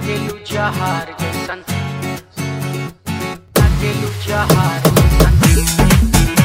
लागेलू जहार जैसन लागेलू जहार जैसन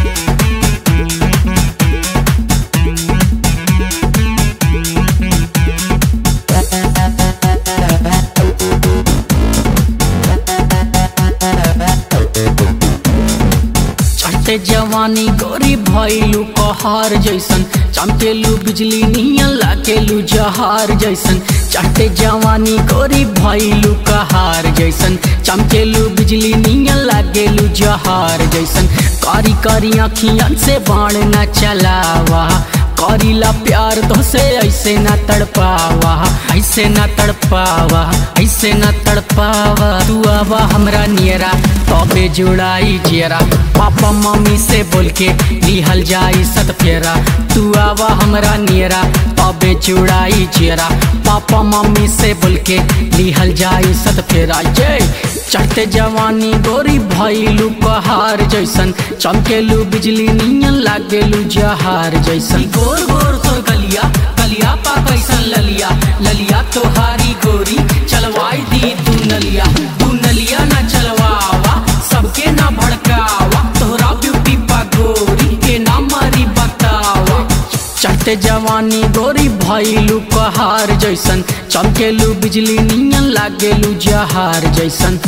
चढ़ते जवानी गोरी भैलू कहार जैसन चमकेलू बिजली नियन लागेलू जहार जैसन चढ़ते जवानी गोरी भैलू कहार जैसन चमकेलू बिजली नियन लागेलू जहार जैसन कारी कारी अखियन से बाण न चलावा करीला प्यार तो से ऐसे न तड़पावा ऐसे न तड़पावा ऐसे न तड़पावा तू आवा हमरा नियरा तबे जुड़ाई जियरा पापा मम्मी से बोल के लिहल जाई सत फेरा तू आवा हमरा नियरा तबे जुड़ाई जियरा पापा मम्मी से बोल के लिहल जाई सत फेरा जय चढ़ते जवानी गोरी भैलू कहार जैसन चमकेलू बिजली नियन लागेलू जहार जैसन गोर गोर तो गलिया गलिया पा कैसन ललिया ललिया तोहारी गोरी चलवाई दी तू नलिया तू नलिया न चलवावा सबके ना भड़कावा तोहरा ब्यूटी पा गोरी के ना मारी बतावा चढ़ते जवानी गोरी भैलू कहार जैसन चमकेलू बिजली नियन लागेलू जहार जैसन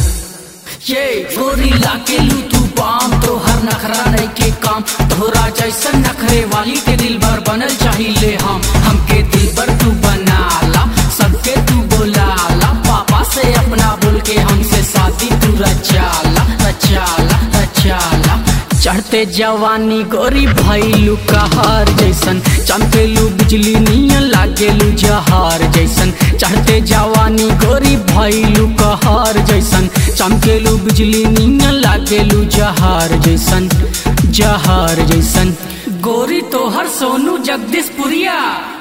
ये गोरी लागेलू तू बाम तो हर नखरा नहीं के काम तोहरा जैसन नखरे वाली के दिल भर बनल चाहिए हम हमके दिल भर तू बनाला सबके तू बोलाला पापा से अपना बोल के हमसे शादी तू रचाला रचाला रचाला चढ़ते जवानी गोरी भैलू कहार जैसन चमकेलू बिजली नियन लागेलू जहार जैसन चढ़ते जवानी गोरी भैलू कहार जैसन चमकेलू बिजली नियन लागेलू जहार जैसन जहार जैसन गोरी तोहर सोनू जगदीशपुरिया